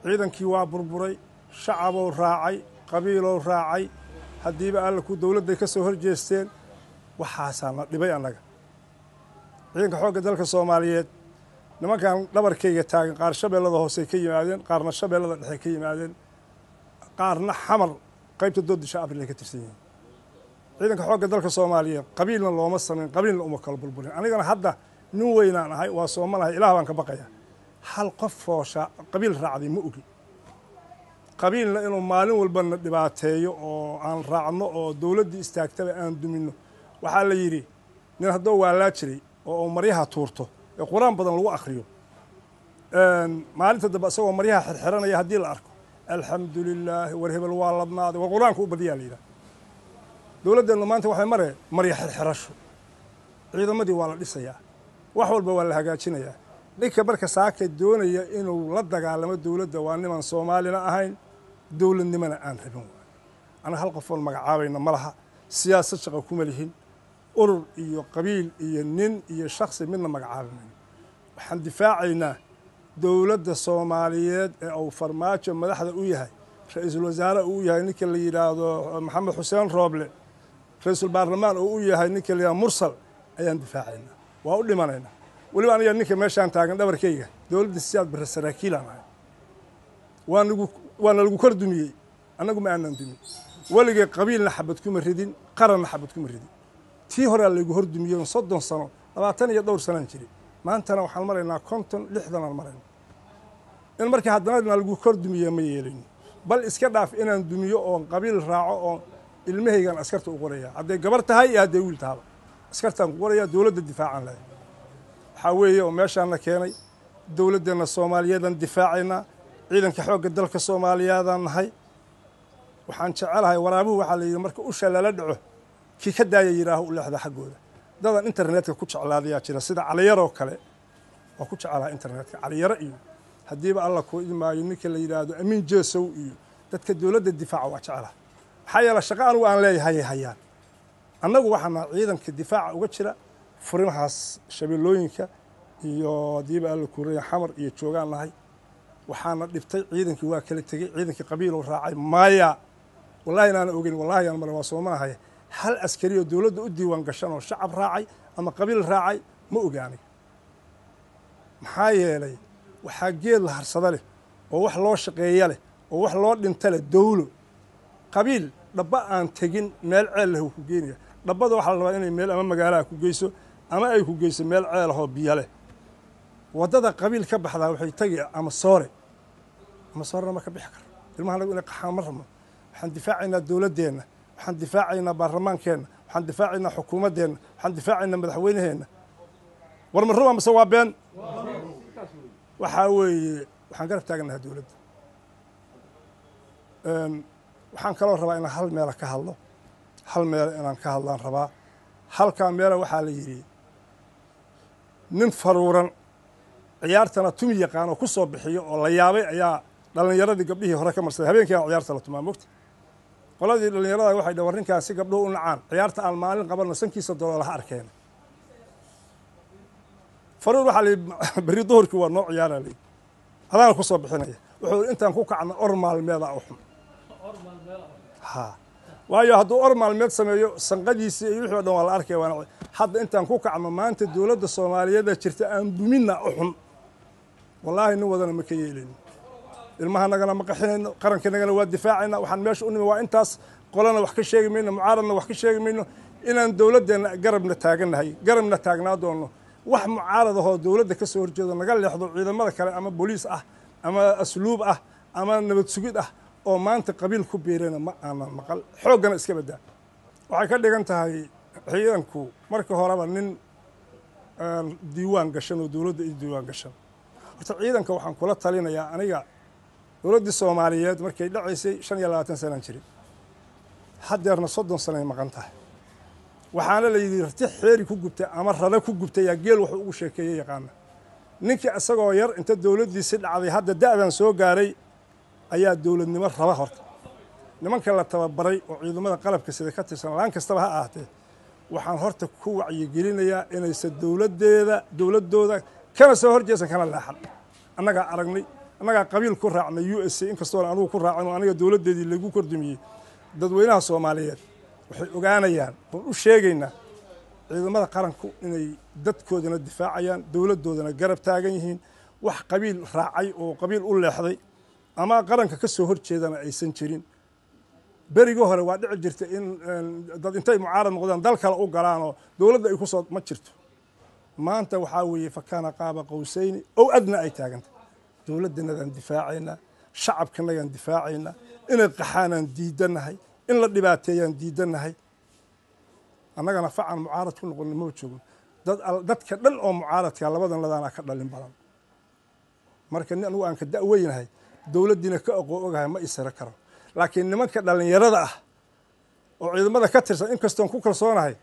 ciidankii waa burburay shacabou raacay qabiilow raacay haddiiba alla ku dowladday ka soo hor jeesteen waxaasaa na dhibay annaga ciidanka xoogga dalka soomaaliyeed nimankan dhabarkayga taagan qaar shabeellada hoosey ka yimaadeen qaarna shabeellada dhexe ka yimaadeen qaarna xamar qaybta doodisha abril ay ka tirsan yihiin ciidanka xoogga dalka soomaaliyeed qabiilna looma samayn qabiilna uma kala burburin anigana hadda nin weynaan ahay waa soomanahay ilaah baan ka baqaya hal qof foosha qabiil raacday ma ogi qabiilna inuu maalin walbana dhibaateeyo oo aan raacno oo dowladdii istaagtaba aan duminno waxaa la yidhi nin haddoo waalaa jiray oo maryaha tuurto ee qur-aan badan lagu akhriyo maalinta dambe isagoo maryaha xirxiranaya haddii la arko alxamdu lilaahi war hebel waa ladnaaday war qur-aanka u badiyaa la yidhaha dowladdeennu maanta waxay maree marya xirxirasho ciidamadii waa la dhisayaa wax walba waa la hagaajinayaa ninka marka saaka doonaya inuu la dagaalamo dowladda waa niman soomaalina ahayn dowladnimona aan rabin waay anaga hal qofoon magacaabayna ma laha siyaasad shaqa kuma lihin urur iyo qabiil iyo nin iyo shaksi midna magacaabimayno waxaan difaacaynaa dowladda soomaaliyeed ee uu farmaajo madaxda u yahay ra-iisul wasaare uu u yahay ninka la yidhaahdo maxamed xuseen rooble ra-iisul baarlamaan uu u yahay ninka la yidhahdo mursal ayaan difaacaynaa waa u dhimanaynaa weliba aniga ninka meeshaan taagan dhabarkayga dowladda siyaad barre saraakiilaan ahay waa nagu waana lagu kor dumiyey annagu ma aanan dumin weligay qabiilna xabad kuma ridin qaranna xabad kuma ridin tii horea laygu hor dumiyey soddon sano labaatan iyo dhowr sanaan jiri maantana waxaan maraynaa konton lixdanaan marayna in markii haddana lagu kor dumiye ma yeelayno bal iska dhaaf inaan dumiyo oon qabiil raaco oon ilmahaygaan askarta u qoraya hadday gabar tahay iyo hadday wiil tahaba askartaan ku qoraya dowladda difaacaan lahay waxaa weeye oo meeshaana keenay dowladdeenna soomaaliyeedaan difaacaynaa ciidanka xoogga dalka soomaaliyeedaan nahay waxaan jecelahay waraabuhu waxaa la yidhi marka usha lala dhaco kii ka daaya yidhaaho u leexda xaggooda dadan internetka ku jeclaadayaa jira sida caliyaroo kale waa ku jeclaha internetka caliyaro iyo haddiiba alla kuu idmaayo ninka la yidhaahdo amiin jeesow iyo dadka dowladda difaaca waa jeclaha maxaa yeele shaqa anugu aan leeyahay hayaan annagu waxaana ciidanka difaaca uga jira furimahaas shabeellooyinka iyo haddiiba alla kuuraya xamar iyo joogaan nahay waxaana dhibtay ciidankii waa kala tegey ciidankii qabiilou raacay maya wallahi inaana ogeyn wallahi aan male waa soomanahay hal askari oo dowladda u diiwaan gashan oo shacab raacay ama qabiil raacay ma ogaanay maxaa yeelay waxaa geed la harsada leh oo wax loo shaqeeya leh oo wax loo dhinta leh dowlo qabiil dhabba aan tegin meel ceel leh uu ku geenaya dhabbada waxaa la rabaa inay meel ama magaalaha ku geyso ama ay ku geyso meel ceel ahoo biyo leh waddada qabiil ka baxdaa waxay tegi ama soore ama soorena ma ka bixi karo ilmaha anagu inay qaxaan ma rabno waxaan difaacaynaa dowladdeenna waxaan difaacaynaa baarlamaankeenna waxaan difaacaynaa xukuumaddeenna waxaan difaacaynaa madaxweynaheenna war ma ruba mise waa been waxaa weeye waxaan garab taaganaha dowladda waxaan kaloo rabaa inaan hal meela ka hadlo hal meela inaan ka hadlaan rabaa halkaa meela waxaa la yidhi nin faruuran ciyaartana tumi yaqaan oo ku soo bixiyo oo la yaabay ayaa dhallinyaradii gabdhihii hore ka marsaday habeenkii aan ciyaarta la tumaa mogta qoladii dhallinyarada waxay dhah war ninkaasi gabdhuhu u nacaan ciyaarta aan maalin qabanno sankiisa doloolaha arkeen faruur waxaa layihi berri duhurkii waa noo ciyaara layihi adaana ku soo bixinaya wuxuu intaan ku kacna or maalmeeda u xun ha waayo hadduu or maalmeed sameeyo sanqadiisii iyo wixii o dhan waa la arkaya waana hadda intaan ku kacno maanta dowladda soomaaliyeeda jirta aan duminna u xun wallaahi nin wadana ma ka yeelayno ilmahanagana ma qaxinayno qarankanagana waa difaacayna waxaan meesha u nimi waa intaas qolana wax ka sheegi mayno mucaaradna wax ka sheegi mayno inaan dowladdeenna garabna taagannahay garabna taagnaa doonno wax mucaarad ahoo dowladda ka soo horjeedo naga leexdo ciidamada kale ama booliis ah ama asluub ah ama nabad sugid ah oo maanta qabiil ku biirana ma aanan maqal xooggana iska baddaa waxay ka dhigan tahay ciidanku marka horeba nin diiwaan gashan oo dowladda i diiwaan gashan horta ciidanka waxaan kula talinayaa aniga dowladdii soomaaliyeed markay dhacaysay shan iyo labaatan sanaan jirin haddeerna soddon sanay maqan tahay waxaana la yidhi rati xeeri ku gubtay ama rada ku gubtay yaa geel wuxuu ugu sheekeeyey yaqaana ninkii isagoo yar inta dowladdiisi dhacday hadda da'dan soo gaaray ayaa dowladnimo raba horta nimanka la tababaray oo ciidamada qalabka sida ka tirsan laan kastaba ha ahaatee waxaan horta ku wacyigelinayaa inaysan dowladdeeda dowladdooda kana soo horjeesan kana leexan annagaa aragnay annagaa qabiil ku raacnay u s a inkastoona anugu ku raacin oo aniga dowladdeedii lagu kordumiyey dadweynaha soomaaliyeed waxay ogaanayaan oon u sheegaynaa ciidamada qaranku inay dadkoodana difaacayaan dowladdoodana garab taagan yihiin wax qabiil raacay oo qabiil u leexday ama qaranka ka soo horjeedana aysan jirin berigii hore waa dhici jirta in dad intay mucaarad noqdaan dal kale u galaan oo dowladda ay ku soo ma jirto maanta waxaa weeye fakaana qaaba qowsayni ow adna ay taaganta dowladdanadaan difaacaynaa shacabkanagaan difaacaynaa inay qaxaanaan diidannahay in la dhibaateeyaan diidannahay annagana facan mucaarad ku noqonna maba joogno dadka dhan oo mucaaradka labadan ladaanaa ka dhalin badan marka nin anugu aan ka da'weynahay dowladdiina ka aqoo ogahay ma isira karo laakiin nimanka dhallinyarada ah oo ciidamada ka tirsan inkastoon ku kalsoonahay